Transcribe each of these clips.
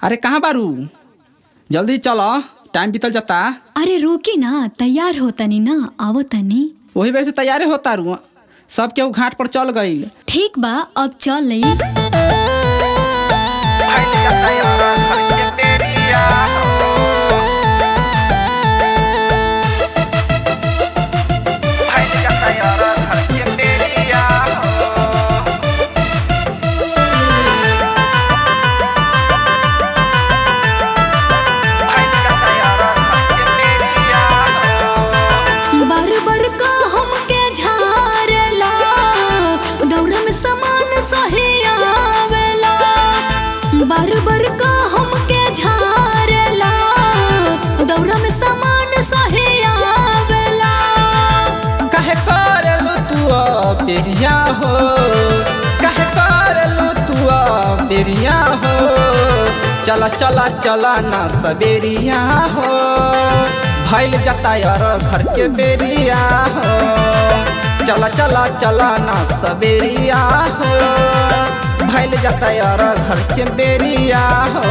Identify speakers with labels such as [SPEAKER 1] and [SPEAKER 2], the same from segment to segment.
[SPEAKER 1] अरे कहाँ बारू जल्दी चलो टाइम बीतल जाता
[SPEAKER 2] अरे रोकी ना तैयार हो तनी ना आवो तनी
[SPEAKER 1] वही वजह से तैयारे होता रू सब केहू घाट पर चल गईल
[SPEAKER 2] ठीक बा अब चल लई बार बार का हमके झारेला दौरा में सामान सही आवेला बार बार का हमके झारेला दौरा में सामान सही आवेला
[SPEAKER 1] कहे करलू तू बेरिया हो कहे करलू तू बेरिया हो चला चला चला ना सबेरिया हो भैल जाता यार घर के बेरिया हो चला चला चला ना सबेरिया हो भैल जाता यार घर के बेरिया हो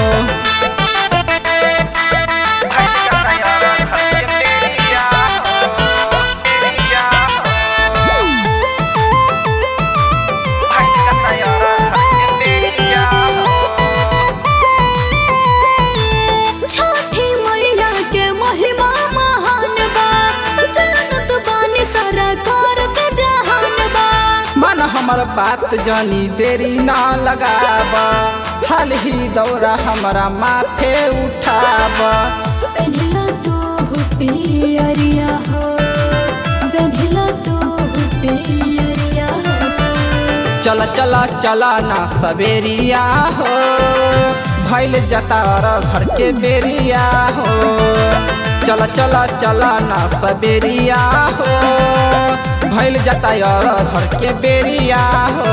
[SPEAKER 2] छठी मैया के महिमा महान बा जानत बानी सारा करत जहान बा
[SPEAKER 1] मन हमर बात जानी देरी ना लगाबा हाल ही दौरा हमारा माथे उठाबा
[SPEAKER 2] पेन्हला तो पियरिया हो पेन्हला तो पियरिया हो
[SPEAKER 1] चला चला चला ना सवेरिया हो भैल जता घर के बेरिया हो चला चला चला ना सवेरिया हो भैल जता घर के बेरिया हो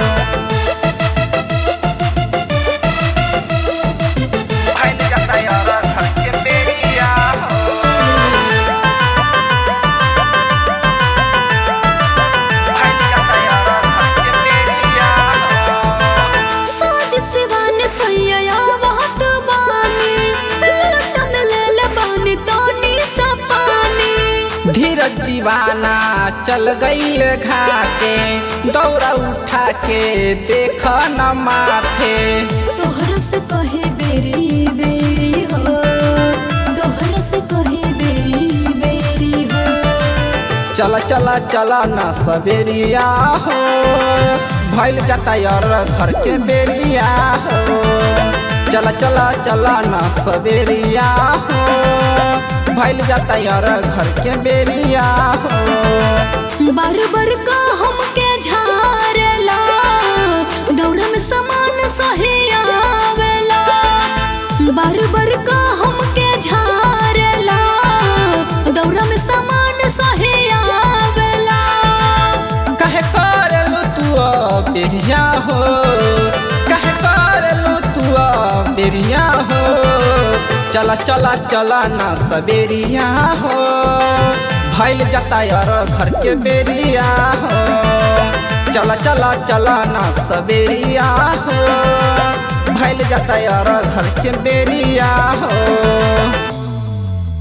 [SPEAKER 2] साज सिवान सैया बहुत बानी लट में ले ले बानी तोनी सा पानी
[SPEAKER 1] धीरज दीवाना चल गईल घाटे दौड़ा उठा के देख न माथे
[SPEAKER 2] तोहरा से कहे बेरी बेरी हो तोहरा से कहे बेरी बेरी हो
[SPEAKER 1] चला चला चला न सवेरिया हो भैल जाता यार घर के बेरिया हो चला चला चला न सवेरिया हो भैल जाता यार घर के बेरिया हो
[SPEAKER 2] बार बार का हमके झारेला दौरा में सामान सही आवेला बार बार का हमके झारेला दौरा में सामान सही आवेला
[SPEAKER 1] कहे करलू तू बेरिया हो कहे करलू तू बेरिया हो चला चला चला ना सबेरिया हो भैल जाता यार घर के बेरिया हो चला चला चला ना सबेरिया हो भैल जाता यार घर के बेरिया हो